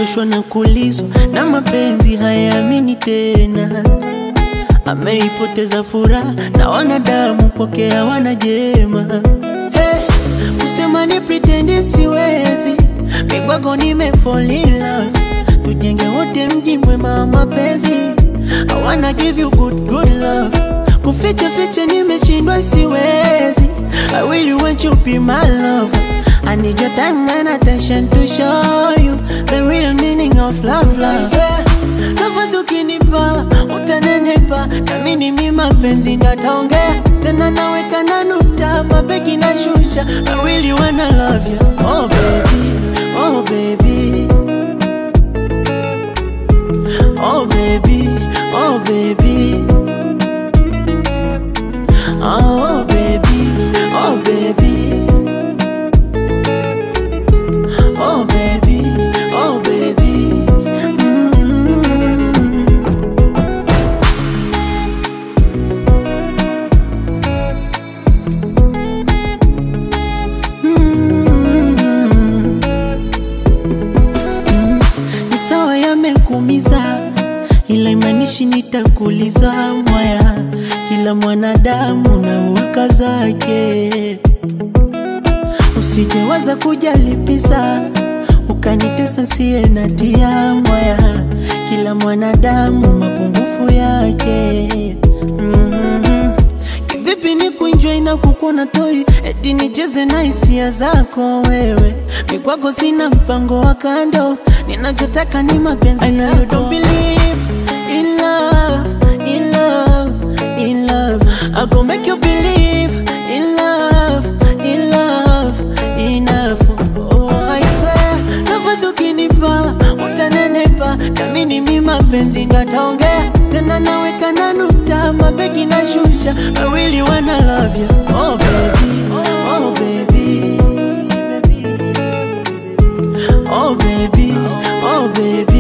amechoshwa na kulizwa na mapenzi hayaamini tena, ameipoteza furaha na wanadamu kwake hawana jema. Hey, kusema ni pretend siwezi, migwago nime fall in love, tujenge wote mji mwema wa mapenzi. I wanna give you good good love, kuficha ficha nimeshindwa siwezi. I really want you be my love. I need your time and attention to show you the real meaning of love, love. Yeah. Nafasi ukinipa utanenepa, nami ni mi mapenzi ndo ataongea tena, naweka na nukta, mabegi na shusha. I really wanna love you, oh baby, oh baby, oh baby, oh baby, oh baby, oh baby. Oh baby, oh baby. Mm. Mm. Mm. Ni sawa yamekumiza, ila imanishi nitakuliza mwaya. Kila mwanadamu na hulka zake Usijewaza kujalipisa ukanitesa siye na tia mwaya. Kila mwanadamu mapungufu yake. mm Kivipi ni kuenjoy na kukuona toi, eti nicheze na hisia zako wewe? Mi kwako sina mpango wa kando, ninachotaka ni mapenzi I know you don't believe in love, in love, in love. I go make you believe in love, in love, enough. Oh, I swear, nafasi ukinipa utanenepa, nami ni mi mapenzi ndo ataongea tena, naweka na nukta, mabegi na shusha. I really wanna love you, oh baby, oh baby, oh baby, oh baby.